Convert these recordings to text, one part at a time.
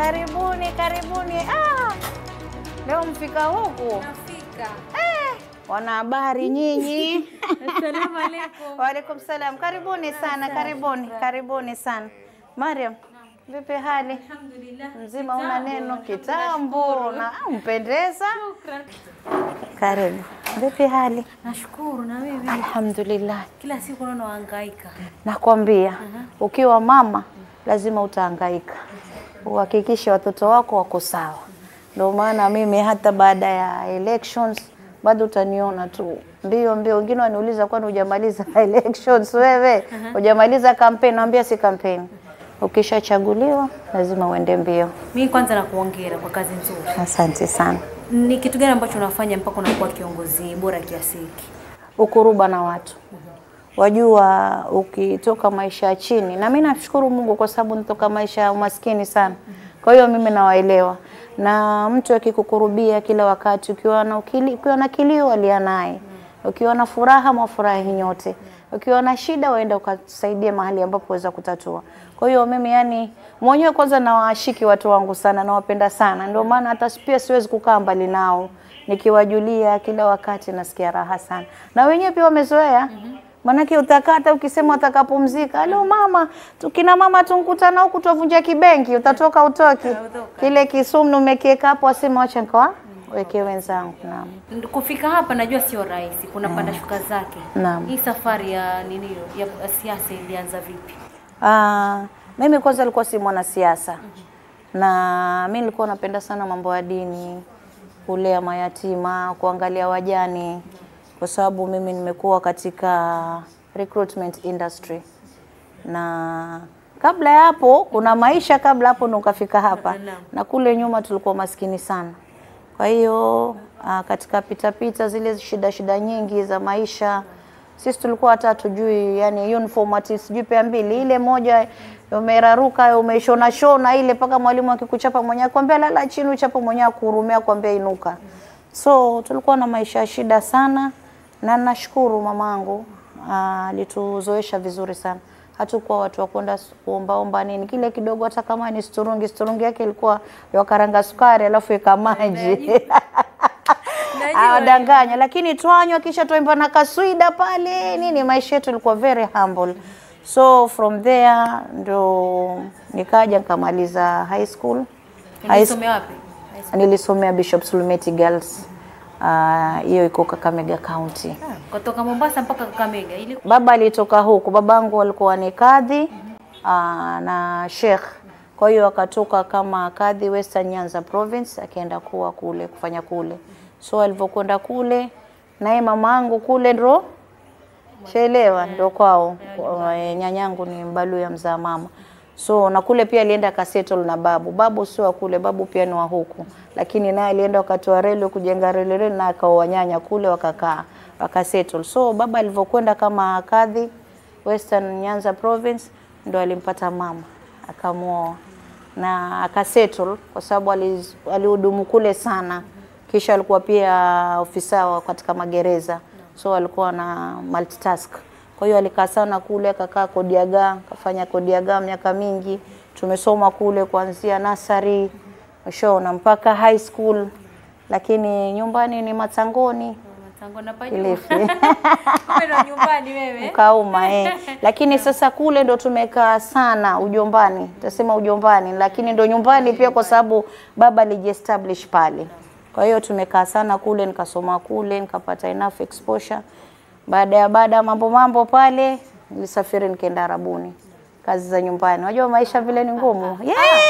Karibuni, karibuni. Ah, leo mfika huku Nafika. wanahabari nyinyi. Assalamu alaikum. Waalaikum salam, karibuni sana, karibuni, karibuni sana. Mariam, vipi hali? Alhamdulillah. Mzima una neno kitambo na ah, mpendeza. Shukran. Karibu. Vipi hali? Nashukuru na wewe. Alhamdulillah. Kila siku naona wahangaika. Nakwambia ukiwa mama lazima utahangaika, uhakikishe watoto wako wako sawa. Ndio maana mimi hata baada ya elections bado utaniona tu mbio mbio. Wengine waniuliza kwani hujamaliza elections wewe? Hujamaliza kampeni? Naambia si kampeni, ukishachaguliwa lazima uende mbio. Mimi kwanza nakuongera kwa kazi nzuri. Asante sana. Ni kitu gani ambacho unafanya mpaka unakuwa kiongozi bora kiasi hiki? ukuruba na watu. Wajua, ukitoka maisha ya chini, na mimi nashukuru Mungu kwa sababu nitoka maisha ya umaskini sana, kwa hiyo mimi nawaelewa. Na mtu akikukurubia kila wakati, ukiwa na ukili, ukiwa na kilio alia naye, ukiwa na furaha mwafurahi nyote, ukiwa na shida waenda ukasaidia mahali ambapo waweza kutatua. Kwa hiyo mimi yani mwenyewe kwanza nawashiki watu wangu sana, nawapenda sana, ndio maana hata pia siwezi kukaa mbali nao nikiwajulia kila wakati nasikia raha sana, na wenyewe pia wamezoea Manake utakata ukisema utakapumzika, alo mama, tukina mama tunkutana huku tuvunja kibenki, utatoka utoki. Kile kisumu umekiweka hapo, wasema wacha nikawa weke wenzangu. Naam. Kufika hapa najua sio rahisi, kuna panda shuka zake. Naam. Hii safari ya nini ya siasa ilianza vipi? Ah, mimi kwanza nilikuwa si mwanasiasa na mi nilikuwa napenda sana mambo ya dini, kulea mayatima, kuangalia wajane, kwa sababu mimi nimekuwa katika recruitment industry na kabla ya hapo kuna maisha kabla hapo ndo ukafika hapa, Naam. na kule nyuma tulikuwa maskini sana. Kwa hiyo ah, katika pitapita zile shida shida nyingi za maisha sisi tulikuwa hata hatujui yani uniform ati sijui pea mbili ile moja umeraruka umeshona shona ile mpaka mwalimu akikuchapa mwenyewe akwambia lala chini uchapa mwenyewe akuhurumia akwambia inuka. So tulikuwa na maisha ya shida sana, na nashukuru mamangu ah, alituzoesha vizuri sana. Hatukuwa watu wa kwenda kuombaomba nini, kile kidogo, hata kama ni sturungi, sturungi yake ilikuwa ya karanga sukari, alafu ika maji awadanganya, lakini twanywa kisha twaimba na kaswida pale nini. Maisha yetu ilikuwa very humble, so from there ndo nikaja nikamaliza high school. High school Ulisomea wapi? nilisomea Bishop Sulumeti Girls, Ah, hiyo iko Kakamega County. Kutoka Mombasa mpaka Kakamega. Ili Baba alitoka huku, babangu alikuwa ni kadhi aa, na sheikh. Kwa hiyo akatoka kama kadhi Western Nyanza Province, akaenda kuwa kule kufanya kule. So alivyokwenda kule, naye mamangu kule ndo shaelewa, ndo kwao. Kwa- eh, Nyanyangu ni mbalu ya mzaa mama. So na kule pia alienda akasettle na babu. Babu sio wa kule, babu pia ni wa huku, lakini naye alienda wakati wa reli kujenga reli reli, na akaoa nyanya kule, wakakaa wakasettle. So baba alivyokwenda kama kadhi Western Nyanza Province, ndo alimpata mama akamwoa na akasettle kwa sababu ali- alihudumu kule sana, kisha alikuwa pia ofisa wa katika magereza, so alikuwa na multitask. Kwa hiyo alikaa sana kule, akakaa Kodiaga, akafanya Kodiaga miaka mingi. Tumesoma kule kuanzia nasari ushaona mpaka high school, lakini nyumbani ni Matangoni Matango na pajua. Kilifi. Kumbe ndo nyumbani wewe. Ukauma eh. Lakini sasa kule ndo tumekaa sana ujombani, tasema ujombani, lakini ndo nyumbani pia, kwa sababu baba alijiestablish pale. Kwa hiyo tumekaa sana kule, nikasoma kule, nikapata enough exposure. Baada ya baada ya mambo mambo pale, nilisafiri nikaenda Arabuni, kazi za nyumbani. Unajua maisha vile ni ngumu.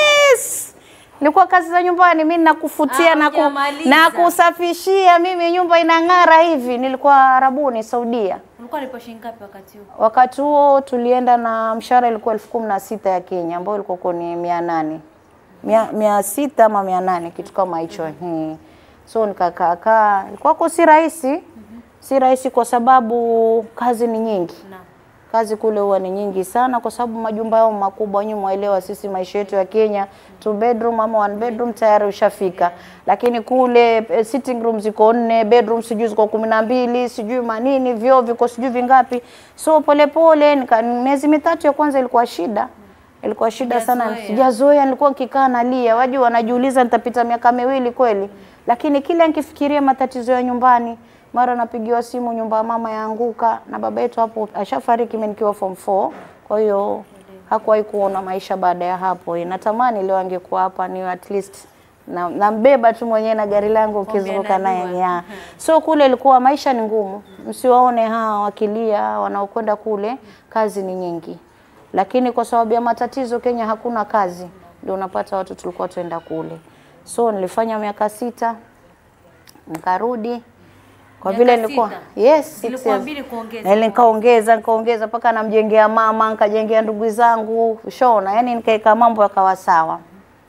Yes! Nilikuwa kazi za nyumbani, mimi nakufutia Ah, na, ku, hujamaliza. na kusafishia, mimi nyumba inang'ara hivi. Nilikuwa Arabuni, Saudia. Ulikuwa lipo shilingi ngapi wakati huo? Wakati huo tulienda na mshahara ilikuwa elfu kumi na sita ya Kenya ambayo ilikuwa kwa ni mia nane mia, mia sita ama mia nane kitu kama hicho hmm. So nikakaa kaa, ilikuwa kwa si rahisi si rahisi kwa sababu kazi ni nyingi Naam. kazi kule huwa ni nyingi sana, kwa sababu majumba yao makubwa. Nyinyi mwaelewa, sisi maisha yetu ya Kenya, two bedroom ama one bedroom tayari ushafika, lakini kule eh, sitting room ziko nne, bedroom sijui ziko kumi na mbili, sijui manini, vyoo viko sijui vingapi. So polepole nika miezi mitatu ya kwanza ilikuwa shida, ilikuwa shida sana, Hujazoea. sijazoea. Nilikuwa nikikaa nalia, waju wanajiuliza nitapita miaka miwili kweli, lakini kila nikifikiria matatizo ya nyumbani, mara napigiwa simu, nyumba ya mama yaanguka, na baba yetu hapo ashafariki mimi nikiwa form 4 kwa hiyo hakuwahi kuona maisha baada ya hapo. Natamani leo angekuwa hapa ni at least na nambeba tu mwenyewe na gari langu ukizunguka naye anajua. ya. So kule ilikuwa maisha ni ngumu, msiwaone hawa wakilia wanaokwenda kule, kazi ni nyingi, lakini kwa sababu ya matatizo Kenya hakuna kazi, ndio unapata watu tulikuwa tuenda kule. So nilifanya miaka sita nikarudi kwa Miaka vile nilikuwa sita? yes, six Zilikuwa years. mbili kuongeza Na ile nikaongeza nikaongeza mpaka namjengea mama nikajengea ndugu zangu shona, yani nikaeka mambo yakawa sawa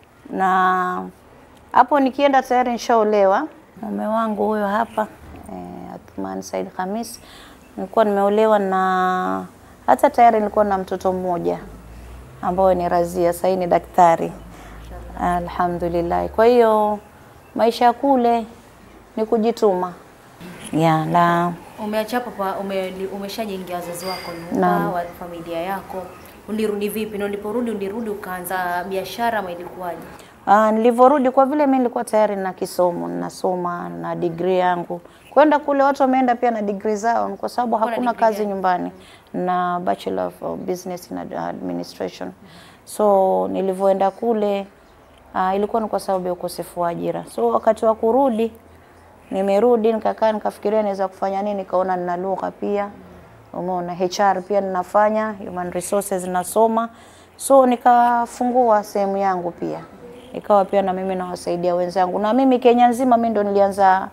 na hapo nikienda tayari nishaolewa. Mume wangu huyo hapa eh, Athman Said Khamis, nilikuwa nimeolewa na hata tayari nilikuwa na mtoto mmoja ambao ni Razia, sasa ni daktari alhamdulillah. Kwa hiyo maisha ya kule ni kujituma ya na Umeacha hapo pa ume, umeshajengia wazazi wako nyumba, Naam. wa familia yako. Ulirudi vipi? Na uliporudi ulirudi ukaanza biashara ama ilikuwaje? Ah, nilivyorudi kwa vile mimi nilikuwa tayari na kisomo nasoma na degree yangu. Kwenda kule watu wameenda pia na degree zao kwa sababu Ulikuwa na hakuna degree kazi gani? nyumbani na Bachelor of Business in Administration. So nilivyoenda kule ah, ilikuwa ni kwa sababu ya ukosefu wa ajira. So wakati wa kurudi nimerudi nikakaa nikafikiria naweza kufanya nini, nikaona nina lugha pia umeona HR pia ninafanya human resources nasoma, so nikafungua sehemu yangu pia, ikawa pia na mimi nawasaidia wenzangu, na mimi Kenya nzima mimi ndo nilianza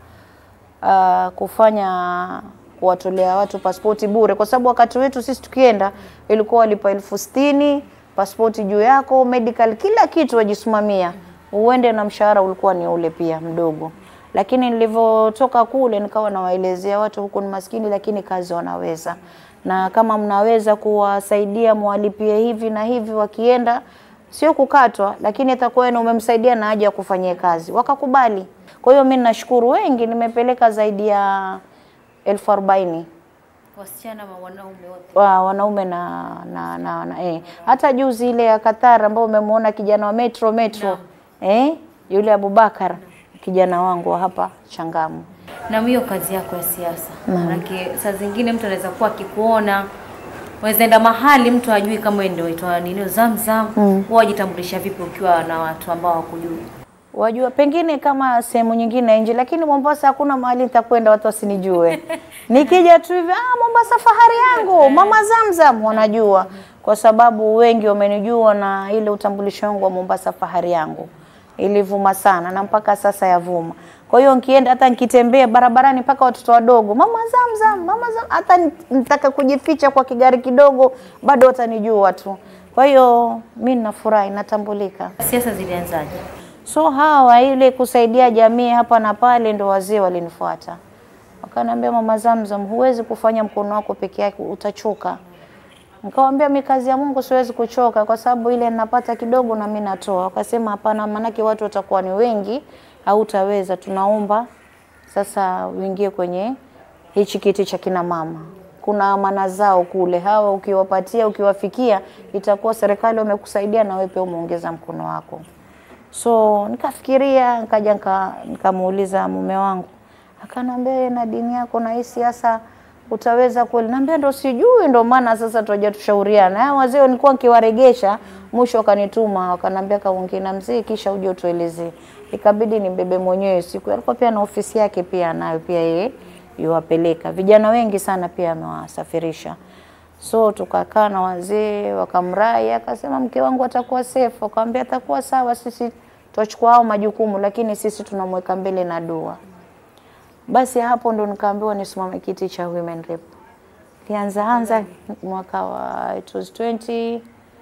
uh, kufanya kuwatolea watu pasipoti bure, kwa sababu wakati wetu sisi tukienda ilikuwa walipa elfu sitini pasipoti juu yako, medical, kila kitu wajisimamia, uende na mshahara ulikuwa ni ule pia mdogo. Lakini nilivyotoka kule nikawa nawaelezea watu huku ni maskini, lakini kazi wanaweza, na kama mnaweza kuwasaidia mwalipie hivi na hivi, wakienda sio kukatwa, lakini atakuwa na umemsaidia na haja ya kufanyia kazi, wakakubali. Kwa hiyo mimi nashukuru wengi, nimepeleka zaidi ya elfu arobaini Wasichana ama wanaume wote? wa wanaume na, na, na, na eh. Hata juzi ile ya Qatar ambao umemwona kijana wa Metro Metro eh, yule Abubakar kijana wangu wa hapa Changamu. Na hiyo kazi yako ya siasa, manake saa zingine mtu anaweza kuwa akikuona unaweza enda mahali mtu ajui kama wewe ndio itwa nini Zamzam, mm. wajitambulisha vipi ukiwa na watu ambao hawakujui? Wajua pengine kama sehemu nyingine nje, lakini Mombasa hakuna mahali nitakwenda watu wasinijue. Nikija tu hivi, ah, Mombasa fahari yangu, mama Zamzam, wanajua kwa sababu wengi wamenijua na ile utambulisho wangu wa Mombasa fahari yangu ilivuma sana na mpaka sasa yavuma. Kwa hiyo nikienda hata nikitembea barabarani mpaka watoto wadogo, mama Zamzam, mama Zamzam, hata nitaka kujificha kwa kigari kidogo bado watanijua tu. Kwa hiyo mimi nafurahi, natambulika. Siasa zilianzaje? So hawa ile kusaidia jamii hapa na pale, ndo wazee walinifuata wakaniambia, mama Zamzam, huwezi kufanya mkono wako peke yake, utachoka. Nikamwambia mi kazi ya Mungu siwezi kuchoka, kwa sababu ile ninapata kidogo na mimi natoa. Wakasema hapana, maanake watu watakuwa ni wengi, hautaweza. Tunaomba sasa uingie kwenye hichi kiti cha kina mama. Kuna amana zao kule, hawa ukiwapatia, ukiwafikia, itakuwa serikali wamekusaidia na wewe pia umeongeza mkono wako. So nikafikiria, nikaja nika- nikamuuliza mume wangu, akanambia "Wewe na dini yako na hii siasa utaweza kweli? Naambia ndo sijui, ndo maana sasa tuaja tushauriana. Hao wazee nilikuwa nikiwaregesha, mwisho wakanituma wakanambia, kaongee na mzee kisha uje utuelezee. Ikabidi nimbebe mwenyewe siku, alikuwa pia na ofisi yake pia nayo pia yeye yuwapeleka vijana wengi sana, pia amewasafirisha So tukakaa na wazee wakamrai, akasema mke wangu atakuwa safe. Akamwambia atakuwa sawa, sisi tutachukua hao majukumu, lakini sisi tunamweka mbele na dua. Basi hapo ndo nikaambiwa nisimame kiti cha women rep. Lianza anza mwaka wa it was 20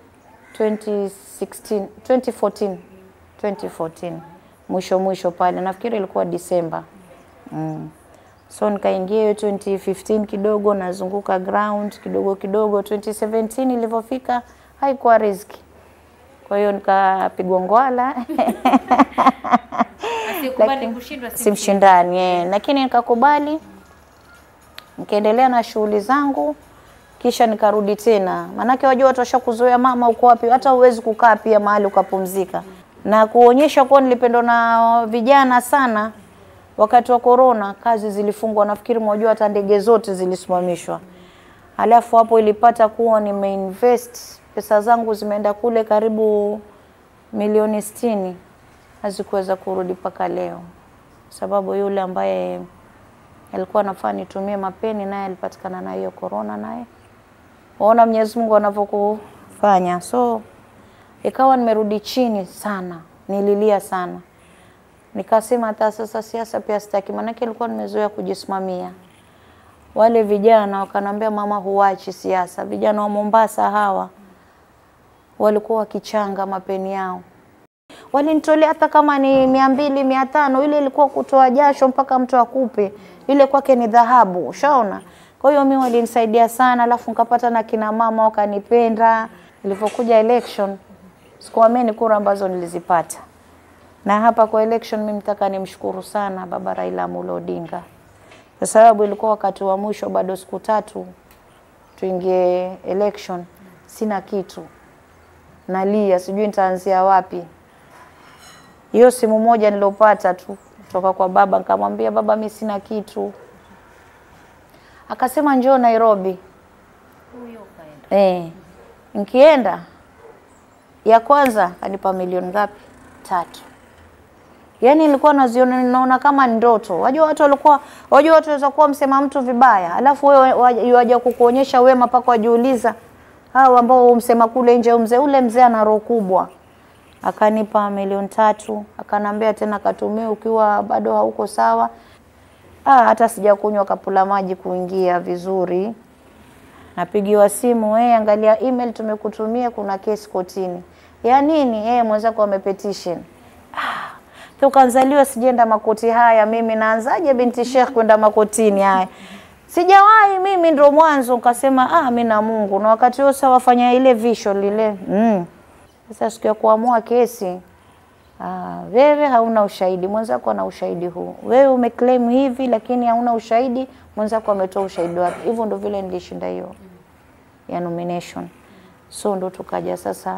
2016 2014 2014 mwisho mwisho pale, nafikiri ilikuwa Disemba mm. So nikaingia hiyo 2015 kidogo nazunguka ground kidogo kidogo. 2017 ilivyofika haikuwa riziki, kwa hiyo nikapigwa ngwala Asikubali Lakini- kushindwa si si mshindani eh, lakini nikakubali, nikaendelea na shughuli zangu kisha nikarudi tena, maanake wajua watu washakuzoea, mama uko wapi, hata huwezi kukaa pia mahali ukapumzika, na kuonyesha kuwa nilipendwa na vijana sana. Wakati wa korona kazi zilifungwa, nafikiri mwajua hata ndege zote zilisimamishwa. Alafu hapo ilipata kuwa nimeinvest pesa zangu zimeenda kule karibu milioni sitini, hazikuweza kurudi mpaka leo, sababu yule ambaye alikuwa anafaa nitumie mapeni naye alipatikana na hiyo korona naye. Waona Mwenyezi Mungu anavyokufanya. So ikawa nimerudi chini sana, nililia sana, nikasema hata sasa siasa pia sitaki, maanake nilikuwa nimezoea kujisimamia. Wale vijana wakanambia, mama, huachi siasa. Vijana wa Mombasa hawa walikuwa wakichanga mapeni yao walinitolea hata kama ni mia mbili mia tano ile ilikuwa kutoa jasho mpaka mtu akupe ile kwake ni dhahabu ushaona kwa hiyo mi walinisaidia sana alafu nikapata na kina mama wakanipenda ilivyokuja election sikuamini kura ambazo nilizipata na hapa kwa election mimi nataka nimshukuru sana baba Raila Amolo Odinga kwa sababu ilikuwa wakati wa mwisho bado siku tatu tuingie election sina kitu nalia sijui nitaanzia wapi hiyo simu moja nilopata tu kutoka kwa baba, nikamwambia baba, mi sina kitu. Akasema njoo Nairobi. Huyo kaenda. Eh, nikienda ya kwanza kanipa milioni ngapi? Tatu. Yaani nilikuwa naziona naona kama ni ndoto. Wajua watu walikuwa wajua watu waweza kuwa msema mtu vibaya, alafu wewe waja- waja kukuonyesha wema mpaka wajiuliza hao ambao umsema kule nje mzee ule mzee ana roho kubwa akanipa milioni tatu, akanambia tena katumie ukiwa bado hauko sawa. Ah, hata sijakunywa kapula maji kuingia vizuri. Napigiwa simu, eh, angalia email tumekutumia, kuna kesi kotini. Ya nini? Eh, mwenzako amepetition. Ah, tukanzaliwa sijaenda makoti haya, mimi naanzaje binti Sheikh kwenda makotini haya? Sijawahi mimi, ndo mwanzo. Nikasema ah, mimi na Mungu, na wakati huo sasa wafanya ile visual lile mm. Sasa siku ya kuamua kesi ah, wewe hauna ushahidi, mwenzako ana ushahidi huu. Wewe umeclaim hivi, lakini hauna ushahidi, mwenzako ametoa ushahidi wake. Hivyo ndo vile nilishinda hiyo ya nomination. So ndo tukaja sasa,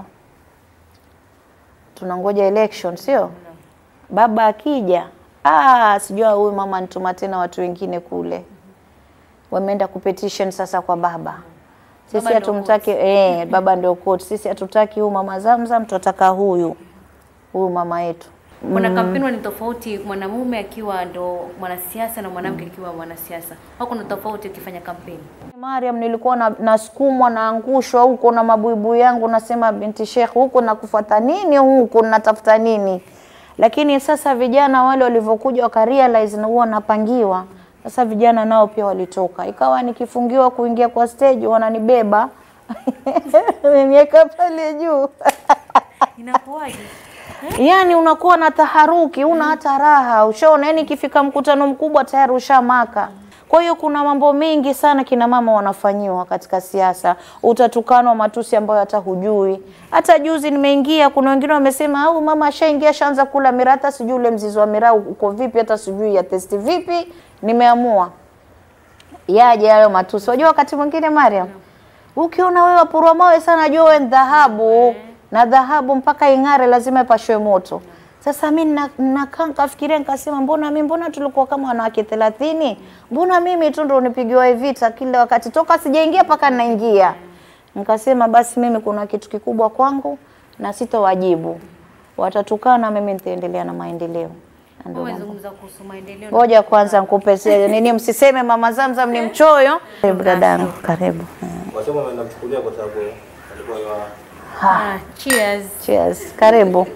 tunangoja election, sio baba akija, ah, sijua huyu mama nituma tena watu wengine kule, wameenda kupetition sasa kwa baba sisi Baba ndio hatumtaki eh, baba ndio court. Sisi hatutaki huyu mama Zamzam, tunataka huyu huyu mama yetu. Kuna kampeni ni tofauti mwanamume akiwa ndo mwanasiasa na mwanamke akiwa mwanasiasa. Au kuna tofauti ukifanya kampeni? Mariam, nilikuwa na, nasukumwa naangushwa huko na mabuibui yangu, nasema binti Sheikh, huko nakufuata nini huko natafuta nini? Lakini sasa vijana wale walivyokuja wakarealize na huwa napangiwa sasa, vijana nao pia walitoka, ikawa nikifungiwa kuingia kwa stage wananibeba wameniweka pale juu Inakuwaje? Yaani unakuwa na taharuki, una hata raha, ushaona. Yani ikifika mkutano mkubwa tayari ushamaka. Kwa hiyo kuna mambo mengi sana kina mama wanafanyiwa katika siasa, utatukanwa matusi ambayo hata hujui. Hata juzi nimeingia, kuna wengine wamesema au mama ashaingia shaanza kula miraa, hata sijui ule mzizi wa miraa uko vipi, hata sijui ya testi vipi. Nimeamua yaje hayo matusi. Unajua wakati mwingine Mariam, ukiona wewe wapurwa mawe sana, jua wewe ni dhahabu na dhahabu mpaka ing'are lazima ipashwe moto. Sasa mi na- nakaa nikafikiria nikasema, mbona mi mbona tulikuwa kama wanawake thelathini? Mbona mimi tu ndo nipigiwa hii vita kila wakati toka sijaingia mpaka naingia? Nikasema basi mimi kuna kitu kikubwa kwangu na sitowajibu, watatukana, mimi nitaendelea na maendeleo. Na ndio mambo. Umezungumza kuhusu maendeleo. Ngoja kwanza nikupe se- nini, msiseme mama Zamzam ni mchoyo. Karibu dadangu, karibu. Wasema wanamchukulia kwa sababu alikuwa ywa Ah, cheers. Cheers, karibu.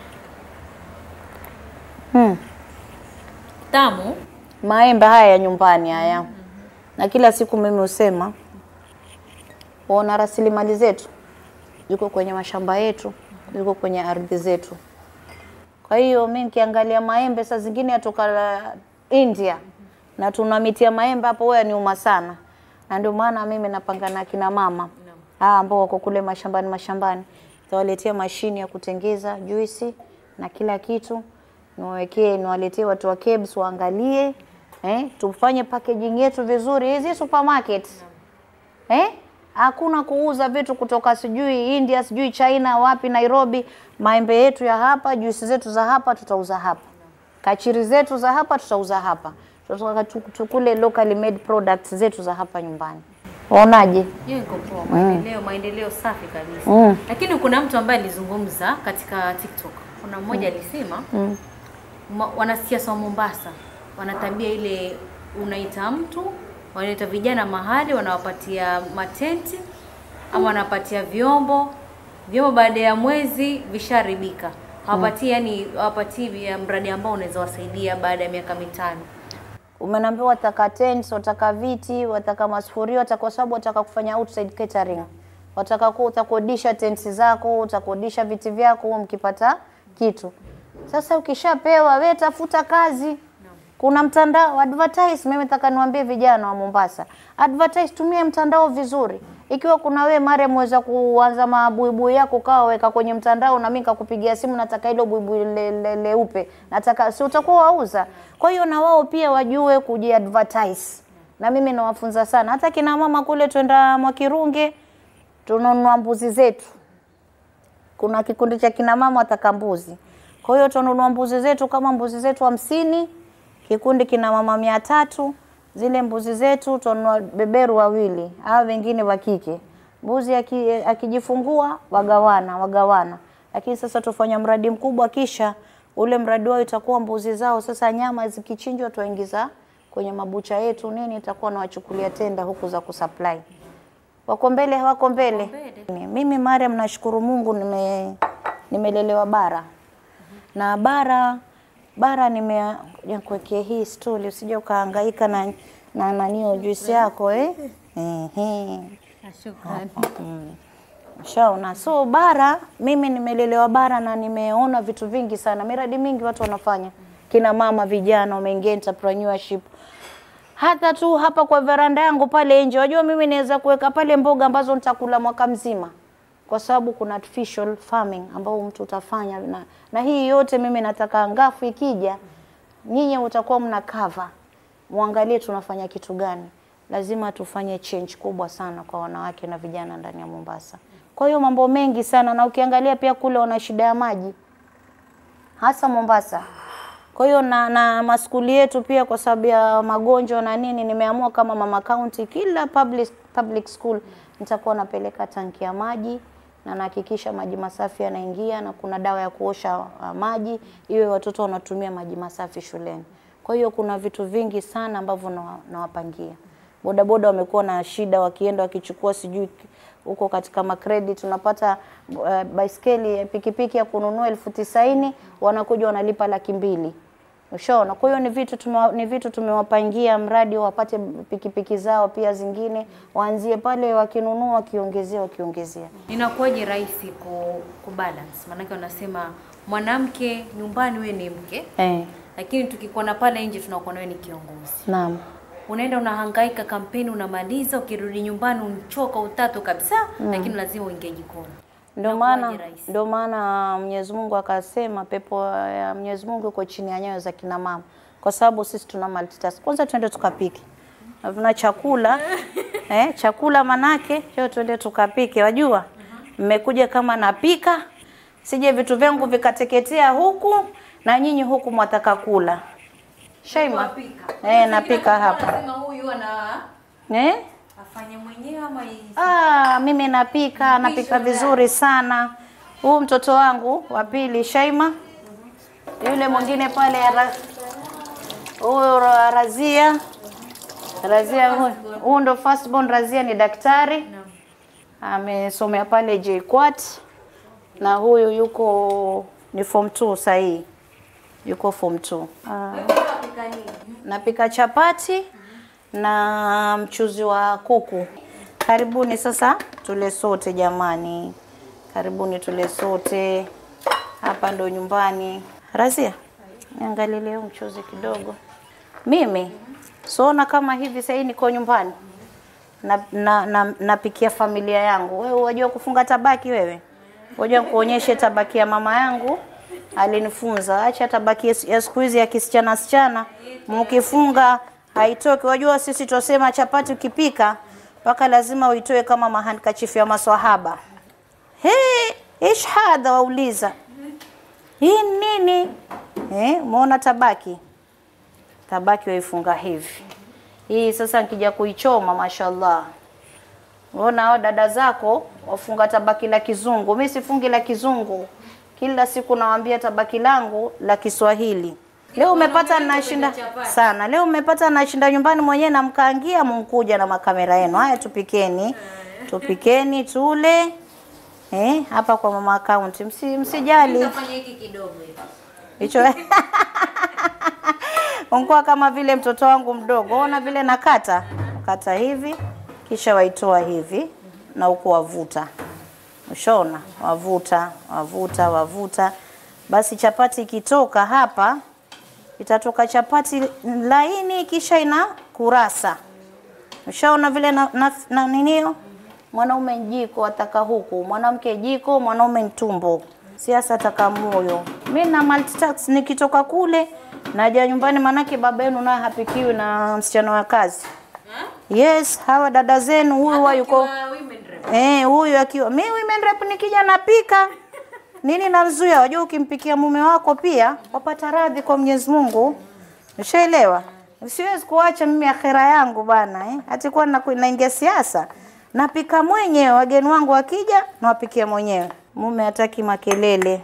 Hmm. Tamu. Maembe haya ya nyumbani haya, na kila siku mimi husema waona rasilimali zetu ziko kwenye mashamba yetu, ziko kwenye ardhi zetu. Kwa hiyo mi nikiangalia maembe saa zingine yatoka la India na tuna miti ya maembe hapo, wewe niuma sana, na ndio maana mimi napanga na kina mama hawa ambao wako kule mashambani mashambani, tawaletea mashini ya kutengeza juisi na kila kitu, niwawekee niwaletee watu wa KEBS waangalie, eh, tufanye packaging yetu vizuri, hizi supermarket eh, Hakuna kuuza vitu kutoka sijui India, sijui China, wapi Nairobi. Maembe yetu ya hapa, juisi zetu za hapa tutauza hapa. Kachiri zetu za hapa tutauza hapa. Tutaka tu- tukule locally made products zetu za hapa nyumbani. Waonaje? Hiyo iko poa, maendeleo maendeleo safi kabisa. Mm. Lakini kuna mtu ambaye alizungumza katika TikTok. Kuna mmoja alisema ma, wanasiasa wa Mombasa wana tabia ile, unaita mtu wanaita vijana mahali, wanawapatia matenti ama wanapatia vyombo vyombo, baada ya mwezi visharibika, hawapatii yani, hawapatii vya mradi ambao unaweza wasaidia baada ya miaka mitano. Umeniambia wataka tents, wataka viti, wataka masufuria, wataka kwa sababu wataka kufanya outside catering. Wataka ku utakodisha tents zako, utakodisha viti vyako mkipata kitu. Sasa ukishapewa we tafuta kazi. Kuna mtandao advertise. Mimi nataka niwaambie vijana wa Mombasa, advertise, tumie mtandao vizuri. Ikiwa kuna we mare mweza kuanza mabuibui yako kawa weka kwenye mtandao, na mimi nikakupigia simu, nataka hilo buibui le- le- leupe, nataka si utakuwa wauza. Kwa hiyo na wao pia wajue kujiadvertise, na mimi nawafunza sana. Hata kina mama kule twenda Mwakirunge tununua mbuzi zetu kuna kikundi cha kina mama wataka mbuzi. Kwa hiyo tununua mbuzi zetu kama mbuzi zetu hamsini, kikundi kina mama mia tatu. Zile mbuzi zetu tununua beberu wawili au wengine wa kike. Mbuzi aki- akijifungua wagawana wagawana, lakini sasa tufanya mradi mkubwa, kisha ule mradi wao itakuwa mbuzi zao. Sasa nyama zikichinjwa tuingiza kwenye mabucha yetu nini, itakuwa nawachukulia tenda huku za kusupply wako mbele hawako mbele. Mimi Mariam, nashukuru Mungu nime nimelelewa bara na bara bara nime kuwekea hii stuli usije ukahangaika na na nanio juisi yako eh. Ehe. Shaona. So bara mimi nimelelewa bara na nimeona vitu vingi sana, miradi mingi watu wanafanya, kina mama vijana wameingia entrepreneurship. Hata tu hapa kwa veranda yangu pale nje, wajua mimi naweza kuweka pale mboga ambazo nitakula mwaka mzima, kwa sababu kuna artificial farming ambao mtu utafanya na, na hii yote mimi nataka ngafu ikija, nyinyi utakuwa mna cover, muangalie tunafanya kitu gani. Lazima tufanye change kubwa sana kwa wanawake na vijana ndani ya Mombasa. Kwa hiyo mambo mengi sana, na ukiangalia pia kule wana shida ya maji hasa Mombasa. Kwa hiyo na, na maskuli yetu pia kwa sababu ya magonjwa na nini, nimeamua kama mama county, kila public, public school nitakuwa napeleka tanki ya maji na nahakikisha maji masafi yanaingia na kuna dawa ya kuosha uh, maji iwe watoto wanatumia maji masafi shuleni. Kwa hiyo kuna vitu vingi sana ambavyo nawa- nawapangia. Bodaboda wamekuwa na shida, wakienda wakichukua sijui huko katika macredit unapata uh, baiskeli pikipiki ya kununua elfu tisaini wanakuja wanalipa laki mbili. Ushaona? Kwa hiyo ni vitu tumewa, ni vitu tumewapangia mradi wapate pikipiki zao pia zingine waanzie pale wakinunua wakiongezea wakiongezea. Inakuwaje rahisi ku, kubalance? Maanake wanasema mwanamke nyumbani we ni mke, Eh, lakini tukikuona pale nje tunakuona wewe ni kiongozi. naam. Unaenda unahangaika kampeni, unamaliza, ukirudi nyumbani unachoka utatu kabisa, lakini lazima uingie jikoni. Ndio Inakuwaje maana rahisi? ndio maana Mwenyezi Mungu akasema pepo ya Mwenyezi Mungu iko chini ya nyayo za kina mama, kwa sababu sisi tuna multitask. Kwanza twende tukapike, na tuna chakula eh, chakula manake leo twende tukapike. Wajua mmekuja kama napika, sije vitu vyangu vikateketea huku na nyinyi huku mwataka kula. Shaima, eh, napika hapa Wanasema huyu ana eh? afanye mwenyewe ama i- Ah, mimi napika, napika vizuri sana. Huu mtoto wangu wa pili Shaima, yule mwingine pale Ra- huyu Ra- Razia, Razia huyu- huyu ndo first born. Razia ni daktari, amesomea pale JKUAT na huyu yuko ni form 2 sahii, yuko form 2. Ah. Napika chapati na mchuzi wa kuku. Karibuni sasa tule sote jamani, karibuni tule sote. Hapa ndo nyumbani. Razia, niangalie leo mchuzi kidogo. Mimi sona kama hivi sasa niko nyumbani na, na, na, napikia familia yangu. Wewe wajua kufunga tabaki wewe? Wajua kuonyeshe tabaki ya mama yangu alinifunza, acha tabaki ya- ya siku hizi ya kisichana sichana, mkifunga haitoki. Wajua sisi twasema chapati ukipika mpaka lazima uitoe kama mahandkachifu ya maswahaba. He, ish hadha, wauliza hii nini? Eh, umeona tabaki tabaki waifunga hivi. Hii sasa nikija kuichoma, mashallah, unaona hao dada zako wafunga tabaki la kizungu. Mimi sifungi la kizungu, kila siku nawaambia tabaki langu la Kiswahili. Leo umepata nashinda sana, leo umepata nashinda nyumbani mwenyewe namkaangia munkuja na makamera yenu. Haya, tupikeni, tupikeni tule. Eh, hapa kwa mama account, msi, msijali Fanya hiki kidogo hivi. hicho ungua kama vile mtoto wangu mdogo, ona vile nakata kata hivi, kisha waitoa hivi na huku wavuta, ushaona, wavuta wavuta wavuta. Basi chapati ikitoka hapa, itatoka chapati laini, kisha ina kurasa. Ushaona vile na, na, na ninio mwanaume jiko ataka huku, mwanamke jiko, mwanaume ntumbo, siasa ataka moyo. Mi na multitask, nikitoka kule naja nyumbani, manake baba yenu naye hapikiwi na msichana wa kazi. Yes, hawa dada zenu, huyu wa yuko Kwa women rep. eh, huyu akiwa mi women rep, nikija napika nini namzuia? Wajua, ukimpikia mume wako pia wapata radhi kwa Mwenyezi Mungu. Ushaelewa? Siwezi kuacha mimi akhera yangu bana eh. Hati kuwa naku- naingia siasa, napika mwenyewe, wageni wangu wakija nawapikia mwenyewe. Mume hataki makelele,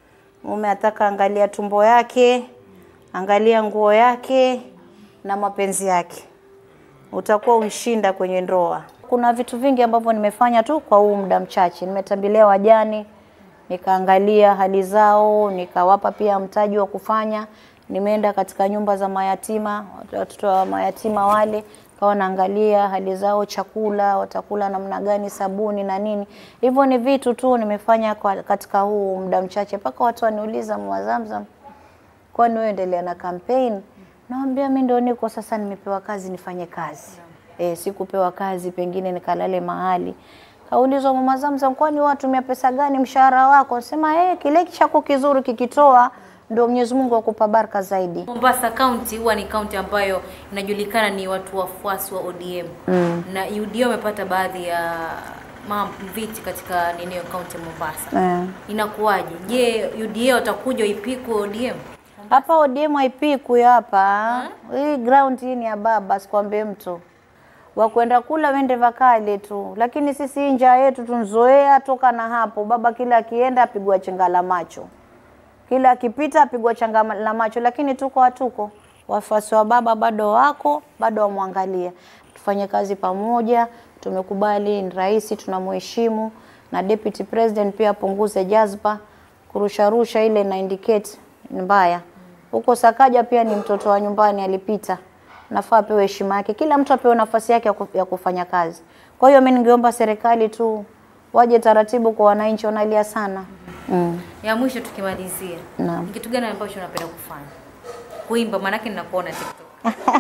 mume ataka angalia tumbo yake, angalia nguo yake na mapenzi yake utakuwa unshinda kwenye ndoa. Kuna vitu vingi ambavyo nimefanya tu kwa huu muda mchache. Nimetembelea wajane, nikaangalia hali zao, nikawapa pia mtaji wa kufanya. Nimeenda katika nyumba za mayatima, watoto wa mayatima wale, kawa naangalia hali zao, chakula watakula namna gani, sabuni na nini. Hivyo ni vitu tu nimefanya kwa, katika huu muda mchache, mpaka watu waniuliza Mwa Zamzam, kwani wewe endelea na campaign? Naambia mimi ndio niko sasa, nimepewa kazi nifanye kazi. E, sikupewa kazi pengine nikalale mahali. Kaulizwa mama Zamzam, kwani watumia pesa gani mshahara wako? Sema eh, kile chako kizuri kikitoa ndio Mwenyezi Mungu akupa baraka zaidi. Mombasa County huwa ni kaunti ambayo inajulikana ni watu wafuasi wa ODM mm. na UDA wamepata baadhi ya ma- viti katika ninio kaunti ya Mombasa. Eh. Inakuwaje? Je, UDA watakuja ipikwe ODM? Hapa ODM haipikwi hapa. Hii ground hii ni ya baba, sikwambie mtu. Wakwenda kula wende vakale tu, lakini sisi hii njaa yetu tunzoea toka na hapo. Baba kila akienda apigwa chenga la macho, kila akipita apigwa changa la macho, lakini tuko hatuko. Wafuasi wa baba bado wako, bado wamwangalia. Tufanye kazi pamoja, tumekubali ni rais, tunamheshimu na deputy president pia apunguze jazba, kurusharusha ile ina indicate ni mbaya. Huko Sakaja pia ni mtoto wa nyumbani alipita, nafaa apewe heshima yake, kila mtu apewe nafasi yake ya ku- ya kufanya kazi. Kwa hiyo mimi ningeomba serikali tu waje taratibu kwa wananchi, wanalia sana mm. Ya mwisho tukimalizia, Naam. ni kitu gani ambacho unapenda kufanya? Kuimba, maanake ninakuona TikTok.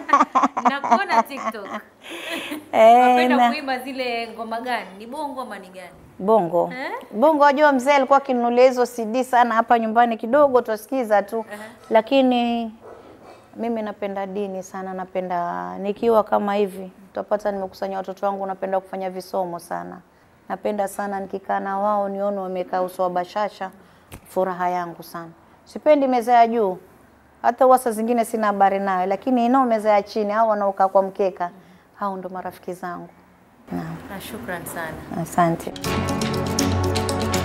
Ninakuona TikTok. Eh, Unapenda na- kuimba zile ngoma gani? Ni bongo ama ni gani? Bongo Eh? Bongo, wajua mzee alikuwa akinunulia hizo CD sana hapa nyumbani, kidogo twasikiza tu lakini mimi napenda dini sana, napenda nikiwa kama hivi, utapata nimekusanya watoto wangu, napenda kufanya visomo sana, napenda sana nikikaa na wao nione wamekaa uso wa bashasha, furaha yangu sana. Sipendi meza ya juu, hata huwa saa zingine sina habari nayo, lakini inao meza ya chini au wanaokaa kwa mkeka, hao ndo marafiki zangu. Naam, Na shukran sana. asante.